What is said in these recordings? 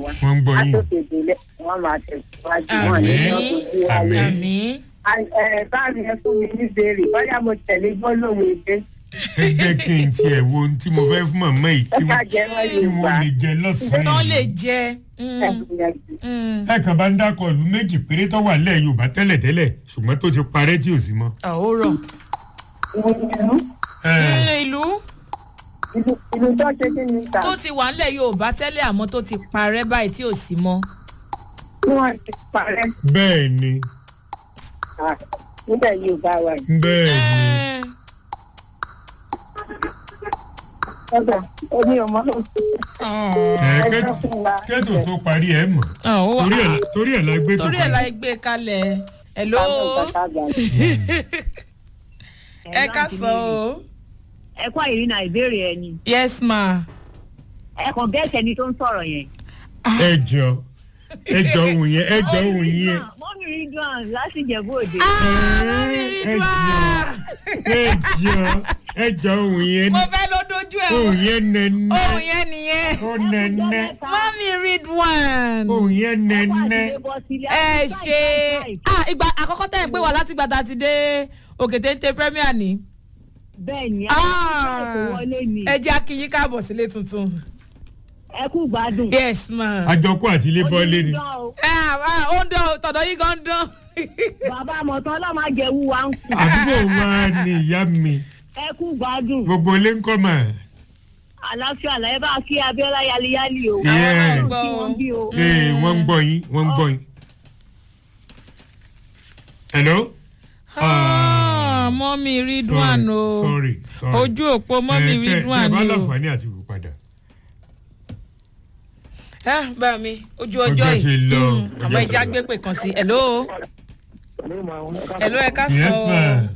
wa wọ́n ń gbọ́ yín. látòkèdè lẹ wọn máa tẹ̀síwájú wọn ní Àmín. ọdún wáyé. àmì báàmì ẹ fún mi ní béèrè bóyá mo tẹ̀lé gbólóhùn èdè ẹ jẹ́ kí n tiẹ̀ wo ohun tí mo fẹ́ fún màmá yìí ẹ kí ká wọ́n jẹ wọn kí yorùbá wọ́n lè jẹ lọ́sàn-án tán yìí. lè jẹ mm, ẹ gbìyànjú. mm. ẹ kàn bá ń dákọ̀ ìlú méjì péré tó wà lẹ́ẹ̀ yorùbá tẹ́lẹ̀tẹ́lẹ̀ ṣùgbọ́n tó ti parẹ́ tí ò sí mọ́. àwòrán ìlú Ẹ, ìlú ìlú ìlú tó ṣe kí ni ta tó ti wà ńlẹ̀ yorùbá tẹ́lẹ̀ àmọ́ tó ti parẹ́ báyìí tí ò sí mọ́. tí wọ́n ti parẹ́ bẹ́ẹ̀ ni Ah, níbẹ̀ yorùbá wa yìí. bẹ́ẹ̀ ni Eh, ọ̀dà omi ọmọ ló ti oh, ẹ ẹ kẹ́tù sọ fún wa. kẹ́tù tó parí ẹ̀ mọ̀ oh, ó wà- torí ẹ̀ la- torí ẹ̀ la gbé tó torí ẹ̀ la parí. gbé kalẹ̀ hello Àwọn bàbá àgbà. ẹ ká sọ o ẹ kọ́ ìrìnà ìbéèrè ẹni yes ma. ẹ kàn bẹ́ẹ̀ sẹ́ni tó ń sọ̀rọ̀ yẹn. ẹ jọ ẹ jọ ohun yẹn ẹ jọ ohun yẹn mọ́mí rí dùn láti jẹ̀bú òde. ẹ jọ ẹ jọ ẹ jọ ohun yẹn mo fẹ́ ló dojú ẹ̀ ohun yẹn nẹ́nẹ́ ohun yẹn nìyẹn ó nẹ́nẹ́ mami read one. ohun yẹn nẹ́nẹ́ ẹ ṣe ah ìgbà àkọ́kọ́ tẹ̀ ń pè wá láti gbàtà ti dé òkè téńté premier ni. bẹ́ẹ̀ ni Ah, ẹ wọlé ni ẹ jẹ́ akínyín káàbọ̀ sílé tuntun. ẹ kú gbádùn. yes ma. àjọkú àti ilé bọ́ọ̀lì ni. Onídán o. Ah, ah, ó ń dán o, tọ̀dọ̀ yín gan ń dán. bàbá àmọ̀tán ọlọ́mọ àjẹwù wa ń kú. àdúgbò wa ni ìyá mi ẹ kú gbádùn. gbogbo ilé ń kọ́ mà. àlàáfíà làyẹ bá kí abiola yaliyali o. Yes. Ọlọ́run kí wọ́n bí o. ee wọ́n ń gbọ́ yín wọ́n ń gbọ́ yín. hello. Ah, mọ́mí read one o. sorry sorry. ojú òpó mọ́mí Eh, tẹ- read tẹ one bá ni o. láǹfààní àti wò padà. Ah, bá mi ojú Ọjọ́ ọjọ́ ti yìí lọ, Mm, ọjọ́ àmọ́ ti ìjà lọ. gbé pè kan sí hello hello ẹ ká yes sọ ma.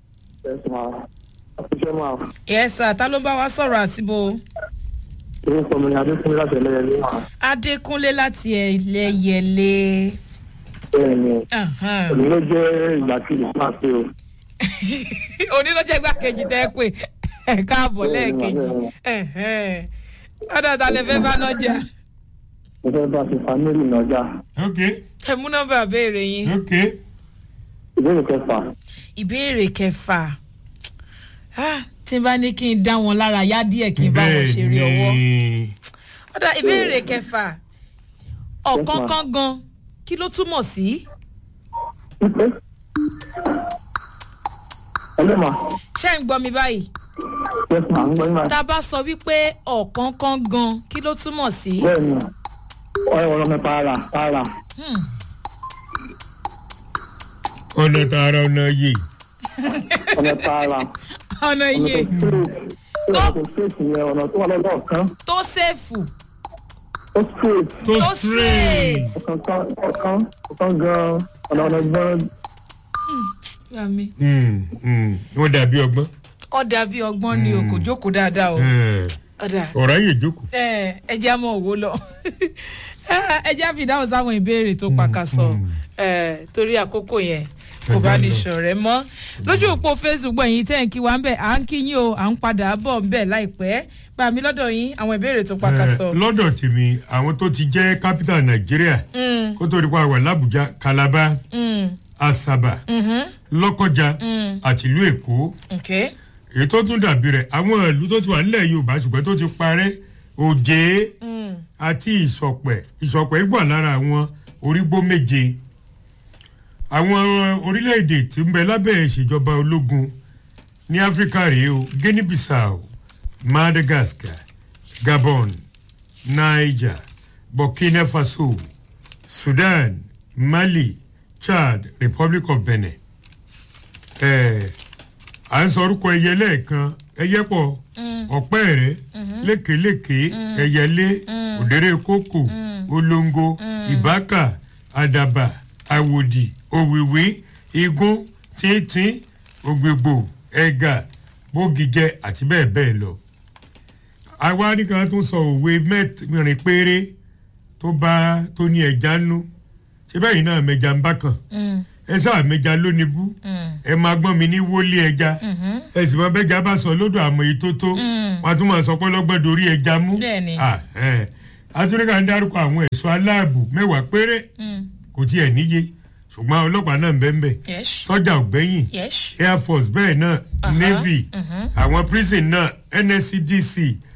yes sir ta ló bá wa sọ̀rọ̀ àsìbò orúkọ mi ni adékúnlé láti ẹlẹ́yẹlé wà adékúnlé láti ẹlẹ́yẹlé bẹ́ẹ̀ ni Ahan. òní ló jẹ́ ìgbà tí ìlú máa pé o òní ló jẹ́ igbákejì tẹ́ ẹ pé ẹ káàbọ̀ Bẹ́ẹ̀ ni, lẹ́ẹ̀kejì bẹ́ẹ̀ ni. Ẹ̀hẹ́n. ọ̀dọ̀ ta lè fẹ́ bá nájà mo fẹ́ bá ṣe fámílì nájà ok ẹ mú nọ́mbà béèrè yín ok ìbéèrè kẹfà ìbéèrè kẹfà Ah, tí n bá ní kí n dá wọn lára yá díẹ̀ kí n bá wọn ṣeré ọwọ́ ọ̀dọ̀ ìbéèrè kẹfà ọ̀kánkán gan kí ló túmọ̀ sí pípé ẹlẹ́mà ṣé ń gbọ́ mi báyìí yẹ́sà ń gbọ́ yín máa tá a bá sọ wípé ọ̀kánkán gan kí ló túmọ̀ sí. bẹ́ẹ̀ ni ọ̀rọ̀ ọ̀rọ̀ mi para para Hmm. ọ̀nà tààrà ọ̀nà yìí ọ̀nà para ọ̀nà ọ̀nà iye tó straight ọ̀nà tó straight yẹn ọ̀nà tó wà lọ́dọ̀ ọ̀kan tó ṣèfù tó straight tó tó straight. ọ̀kan ọ̀kan ọ̀kan gan ọ̀nà ọ̀nà gan Yàmi. Mm, mm, wọ́n dàbí ọgbọ́n. ọ̀dà bíi ọgbọ́n ni o kò jókòó dáadáa o. Eh, ọ̀dà ọ̀rọ̀ ayé jókòó. ẹ ẹ jẹ́ àmọ́ òwò lọ ẹ jẹ́ àfi ìdáhùn sáwọn ìbéèrè tó pàkàṣọ ẹ torí àkókò yẹn kò bá ní ṣọ̀rẹ́ mọ́ lójú òpó facebook gbọ̀nyìn tẹ́ ń kí wa ń bẹ̀ à ń kí yín o à ń padà bọ̀ ń bẹ̀ láìpẹ́ bá mi lọ́dọ̀ yín àwọn ìbéèrè tó pàkàṣọ. Eh, lọ́dọ̀ tèmi àwọn tó ti jẹ́ capital nàìjíríà Mm, kó tó di pa wà làbújá calabar mm, asaba mhm, lọ́kọjá Mm. àti ìlú èkó okay. èyí tó tún dàbí rẹ̀ àwọn ìlú tó ti wà nílẹ̀ yorùbá ṣùgbọ́n tó ti parẹ́ òjé Mm, àti ìsọ̀pẹ̀ ìsọ̀pẹ̀ wà lára àwọn orígbó méje àwọn orílẹ̀-èdè tí ń bẹ lábẹ́ ìṣèjọba ológun ní áfíríkà rèé o guinea bissau madagascar gabon niger burkina faso sudan mali chad republic of benin ẹ̀ à ń sọ orúkọ ẹyẹ lẹ́ẹ̀kan ẹyẹ pọ̀ ọ̀pẹ́ rẹ̀ lékeléke ẹyẹlé òdèrè kókò olóńgó ìbákà àdàbà àwòdì òwìwí igún tíntín ògbègbò ẹ̀gà bógijẹ àti bẹ́ẹ̀ bẹ́ẹ̀ lọ. àwa nìkan tún sọ òwe mẹ́rin péré tó bá tó ní ẹja nú ṣé bẹ́ẹ̀ yìí náà mẹja ń bá kàn mm, ẹ sáà mẹja lónìí bú mm, ẹ máa gbọ́n mi ní wọlé ẹja mhm. ẹ sì máa bẹ́jà bá sọ lódò àmọ́ èyí tó tó Mm. wọn tún máa sọ pé lọ́gbọ́n dorí ẹja mú Bẹ́ẹ̀ni. Ah, eh. atúnika ń dárúkọ àwọn ẹ̀ṣọ́ aláàbò mẹ́wàá péré kò tiẹ̀ níye ṣùgbọ́n ọlọ́pàá náà ń bẹ́ẹ̀ bẹ́ẹ̀ yes sọ́jà ọ̀gbẹ́yìn yes air force bẹ́ẹ̀ náà navy àwọn prison náà nscdc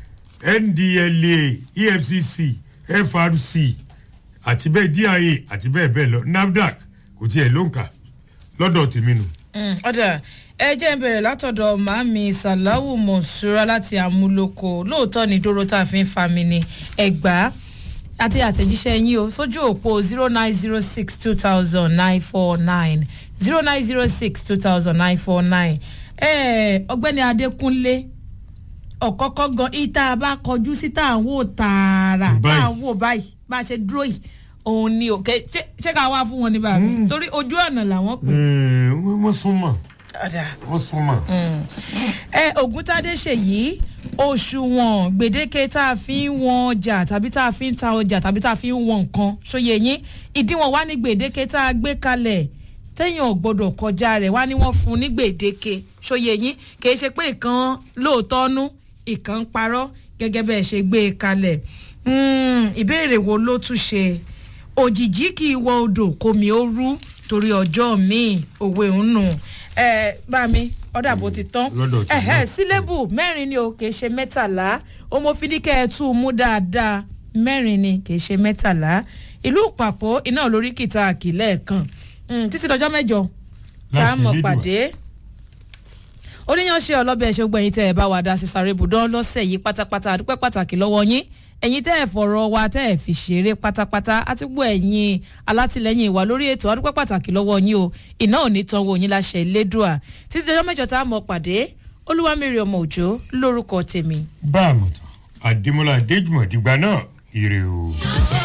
ndla efcc frc àti bẹ́ẹ̀ dia àti bẹ́ẹ̀ bẹ́ẹ̀ lọ nafdac kò tiẹ̀ ló ń kà lọ́dọ̀ tèmi nù. Mm, ọ̀dà ẹ jẹ́ ń bẹ̀rẹ̀ látọ̀dọ̀ màámi sàláwù mọ̀ṣúra láti àmúlòkọ lóòótọ́ ni dóró tá a fi ń fa mi ni ẹgbà àti àtẹ̀jíṣẹ́ yín o sójú òpó zero nine zero six two thousand nine four nine zero nine zero six two thousand nine four nine ọgbẹ́ni adékúnlé ọ̀kọ́kọ́ gan ìta bá kọjú sí tá à ń wò tààrà tá à ń wò báyìí bá a ṣe dúró yìí òun ni òkè ṣé ṣé ká wá fún wọn ní bàbá torí ojú ọ̀nà làwọn pè Ẹ̀ẹ́, wọ́n súnmọ́ ọ̀dà wọ́n súnmọ́. ẹ ògúntadé ṣèyí òṣùwọ̀n gbèdéke tá a fi ń wọn ọjà tàbí tá a fi ń ta ọjà tàbí tá a fi ń wọn nǹkan ṣòye yín ìdíwọ̀n wá ní gbèdéke tá a gbé kalẹ̀ téèyàn ò gbọdọ̀ kọjá rẹ̀ wá ní wọ́n fún un ní gbèdéke ṣòye yín kìí ṣe pé ìkan lóòótọ́ nú ìkan ń parọ́ gẹ́gẹ́ bẹ́ẹ̀ ṣe gbé e kalẹ̀ Mm, ìbéèrè wo ló tún ṣe òjìjí kì í wọ odò kòmí ó rú torí ọjọ́ míì òwe ń nù ẹ bá mi ọ̀dà bó ti tán Lọ́dọ̀ tí ẹ̀hẹ́ náà. sílébù mẹ́rin ni o kì í ṣe mẹ́tàlá ọmọfinikẹ́ ẹ tún un mú dáadáa mẹ́rin ni kì í ṣe mẹ́tàlá ìlú pàpọ̀ iná lórí kìtà àkìlẹ̀ kan Mm, títí dọjọ́ mẹ́jọ tá a Láṣẹ mọ̀ Elédùà. pàdé oníyanṣẹ́ ọlọ́bẹ̀ ṣe gbẹ̀yìn tẹ́ ẹ bá wa dá sí sáré ibùdó lọ́sẹ̀ yìí pátápátá àdúpẹ́ pàtàkì lọ́wọ́ yín ẹ̀yin tẹ́ ẹ fọ̀rọ̀ wa tẹ́ ẹ fi ṣeré pátápátá àti gbọ́ ẹ̀yin alátìlẹ́yìn ìwà lórí ètò àdúpẹ́ pàtàkì lọ́wọ́ yín o iná ò ní tán wo yín láṣẹ Elédùà títí ọjọ́ mẹ́jọ tá a mọ̀ pàdé olúwamẹ́rì ọmọ òjò lórúkọ tèmi. bá a mọ̀ tán àdèmọ́lá adéjùmọ̀ dìgbà náà ire o.